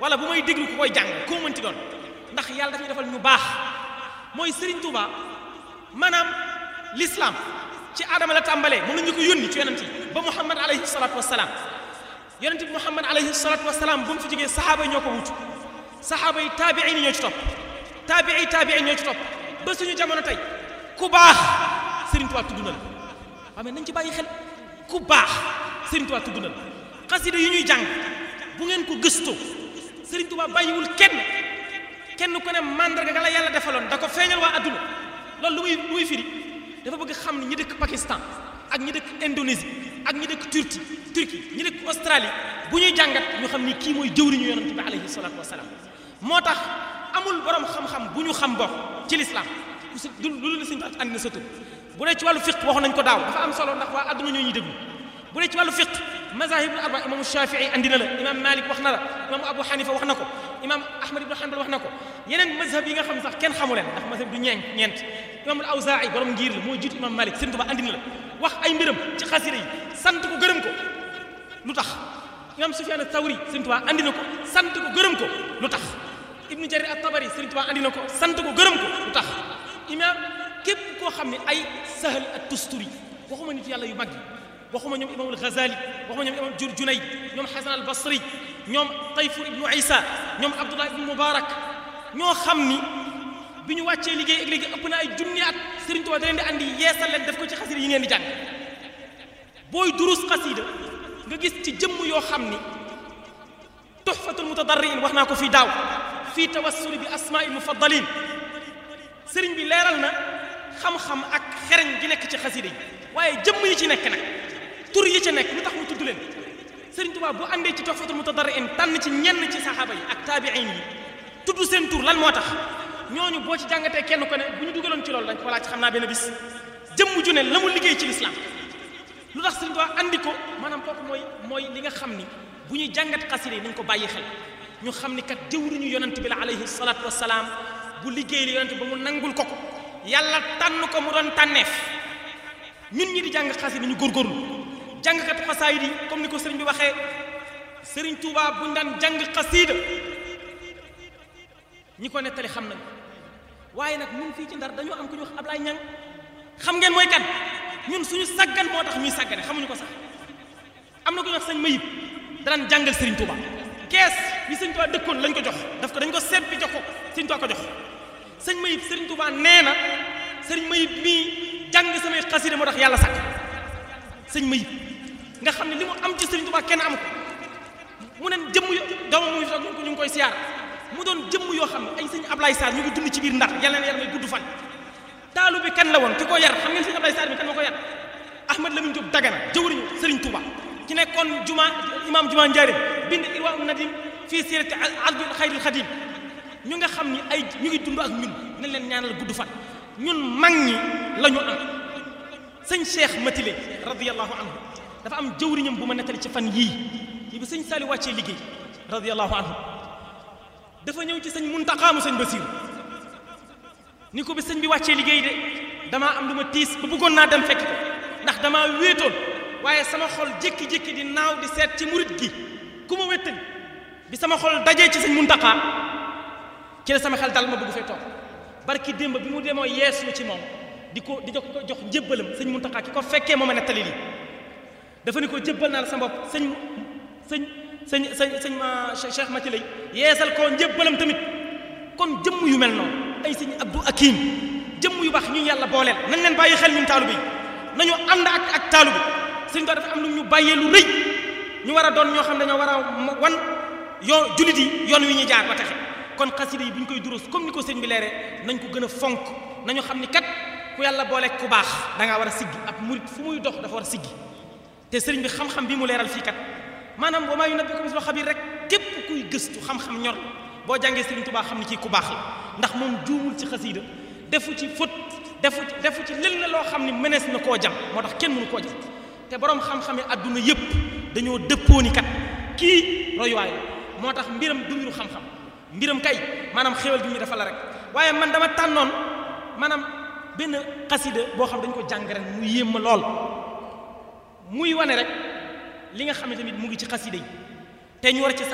wala bu may déglu ku koy jàng koo mënti doon ndax yàlla dafay defal ñu baax mooy Serigne Touba maanaam l'islam ci aadama la tàmbalee moom la ñu ko yónni ci yonent yi ba Muhammad alayhi salaatu wasalaam yonent bi Muhammad alayhi salaatu wasalaam bu mu fi jógee saxaaba yi ñoo ko wutu saxaaba yi taabiin yi ñoo ci topp taabii taabiin ñoo ci topp ba suñu jamono tey ku baax Serigne Touba tudd na la waaw mais nañ ci bàyyi xel ku baax Serigne Touba tudd na la xasida yi ñuy jàng bu ngeen ko gëstoo Serigne Touba bàyyiwul kenn kenn ku ne mandarga ga la yàlla defaloon da ko feeñal waa adduna loolu lu muy lu muy firi dafa bëgg xam ne ñi dëkk Pakistan ak ñi dëkk Indonésie ak ñi dëkk Turquie Turquie ñi dëkk Australie bu ñuy jàngat ñu xam ni kii mooy jëwriñu yonent bi alayhi salaatu wasalaam moo tax amul borom xam-xam bu ñu xam bokk ci lislaam du lu la suñu tax andi na sa tur bu dee ci wàllu fiq waxoon nañ ko daaw dafa am solo ndax waa adduna ñoo ñuy déglu bu dee ci wàllu fiq mazahibul arba imaamu Shafii andi na la imaam Malik wax na la imaamu Abu Hanifa wax na ko imaam Ahmad ibn Hanbal wax na ko yeneen mazhab yi nga xam sax kenn xamu leen ndax mazhab du ñeent ñeent imaamul Awzaa'i borom ngir la moo jiitu imaam Malik Sëriñ Tuubaa andi na la wax ay mbiram ci xasida yi sant ko gërëm ko lu tax imaam Sufyaan Ath-Thawri Sëriñ Tuubaa andi na ko sant ko gërëm ko lu tax Ibnu Jarir At-Tabari Sëriñ Tuubaa andi na ko sant ko gërëm ko lu tax imaam képp koo xam ne ay Sahl at-Tusturi waxuma nit yàlla yu mag yi waxuma ñoom imaamul Ghazali waxuma ñoom imaam Jur Junayd ñoom Hasan al-Basri ñoom Tayfur ibnu Isa ñoom Abdullah ibnu Mubarak ñoo xam ni bi ñu wàccee liggéey ak léegi ëpp na ay junni at Sëriñ Tuubaa da leen di andi yeesal leen def ko ci xasida yi ngeen di jàng booy durus xasida nga gis ci jëmm yoo xam ni tuhfatul mutadarriin wax naa ko fii daaw fii tawassuli bi asmaa'il mufaddalin sëriñ bi leeral na xam-xam ak xereñ gi nekk ci xasida yi waaye jëmm yi ci nekk nag tur yi ci nekk lu tax mu tudd leen Sëriñ Tuubaa bu àndee ci tuhfatul mutadarriin tànn ci ñenn ci saxaaba yi ak taabiin yi tudd seen tur lan moo tax ñooñu boo ci jàngatee kenn ko ne bu ñu dugaloon ci loolu dañ ko laaj xam naa benn bis jëmm ju ne la mu liggéey ci lislaam lu tax Sëriñ Tuubaa andi ko maanaam kooku mooy mooy li nga xam ni bu ñuy jàngat xasida yi nañ ko bàyyi xel ñu xam ni kat jëwriñu yonent bi la alayhi salaatu wassalaam bu liggéey li yonent ba mu nangul ko ko yàlla tànn ko mu doon tànneef ñun ñi di jàng xasida ñu góorgóorlu jàngkatu xasaayid yi comme ni ko sëriñ bi waxee Sëriñ Tuubaa buñ daan jàng xasida ñi ko nettali xam nañ waaye nag ñun fii ci ndar dañoo am ku ñu wax Ablaye Ñang xam ngeen mooy kan ñun suñu saggan moo tax ñuy saggane xamuñu ko sax am na ku ñu wax sëñ Mayib daan jàngal Serigne Touba kees bi Serigne Touba dëkkoon lañ ko jox daf ko dañ ko seet bi jox ko Serigne Touba ko jox sëñ Mayib Serigne Touba nee na sëñ Mayib mii jàng samay xasida moo tax yàlla sàkk sëñ Mayib nga xam ne li mu am ci Serigne Touba kenn am ko mu ne jëmm yo doomam mu ngi toog ñu ngi koy siyaar mu doon jëmm yoo xam ne ay sëñ Ablaye Sarr ñu ngi dund ci biir ndar yàlla na yàlla may gudd fan taalu bi kan la woon ki ko yar xam ngeen sëñ Ablaye Sarr bi kan ma ko yar Ahmad Lamine Diop Dagana jëwriñu Serigne Touba ci nekkoon juma imam juma Njaarim bind Irwa Nadim fii sirati abdul xayril xadim ñu nga xam ni ay ñu ngi dund ak ñun nañ leen ñaanal gudd fan ñun mag ñi la ñu am sëñ Cheikh Matile radiyallahu anhu dafa am jëwriñam bu ma nettali ci fan yii yi bi sëñ Sali wàccee liggéey radiyallahu anhu dafa ñëw ci sëñ Muntaxa mu sëñ Basiru ni ko bi sëñ bi wàccee liggéey de damaa am lu ma tiis ba bëggoon naa dem fekk ko ndax damaa wéetoon waaye sama xol jékki-jékki di naaw di seet ci murit gi ku ma wéttali bi sama xol dajee ci sëñ Muntaxa ci la sama xel dal ma bëgg fee toog barki démb bi mu demoo yeesu ci moom di ko di ko jox njébbalam sëñ Muntaxa ki ko fekkee moo ma nettali lii dafa ni ko jébbal naa la sa bopp sëñ sëñ sëñ sëñ sëñ ma Cheikh Mati lay yeesal ko njébbalam tamit kon jëmm yu mel noonu ay sëñ Abdou Akim jëmm yu baax ñu yàlla booleel nañ leen bàyyi xel ñun taalu bi nañu ànd ak ak taalu bi sëñ dafa am lu ñu bàyyee lu rëy ñu war a doon ñoo xam ne dañoo war a wan yoo jullit yi yoon wi ñuy jaar ba taxe kon xasida yi bu ñu koy duros comme ni ko sëñ bi leeree nañ ko gën a fonk nañu xam ni kat ku yàlla boole ku baax da ngaa war a siggi ab murit fu muy dox dafa war a siggi te sëriñ bi xam-xam bi mu leeral fii kat maanaam wa maa yunabbi'uka mislu xabiir rek képp kuy gëstu xam-xam ñor boo jàngee Sëriñ Tuubaa xam ni kii ku baax la ndax moom juumul ci xasiida defu ci fët defu ci defu ci lël na loo xam ni mënees na koo jam moo tax kenn mënu koo jam te boroom xam-xame adduna yépp dañoo dëppoo ni kat kii royuwaay la moo tax mbiram du mbiru xam-xam mbiram kay maanaam xéwal bi ñu dafa la rek waaye man dama tànnoon maanaam benn xasida boo xam dañ ko jàng ren mu yéem ma lool muy wane rek li nga xam ne tamit mu ngi ci xasida yi te ñu war ci